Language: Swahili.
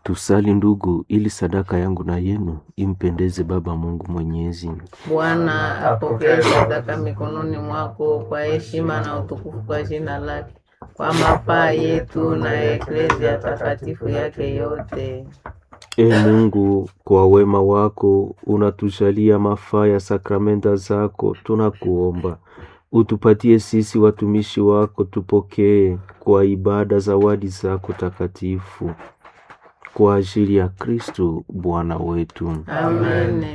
Tusali ndugu, ili sadaka yangu na yenu impendeze Baba Mungu Mwenyezi. Bwana apokee sadaka mikononi mwako kwa heshima na utukufu kwa jina lake, kwa mafaa yetu na ya eklezia takatifu yake yote. E Mungu, kwa wema wako unatujalia mafaa ya sakramenta zako, tunakuomba utupatie sisi watumishi wako, tupokee kwa ibada zawadi zako takatifu kwa ajili ya Kristo Bwana wetu. Amen.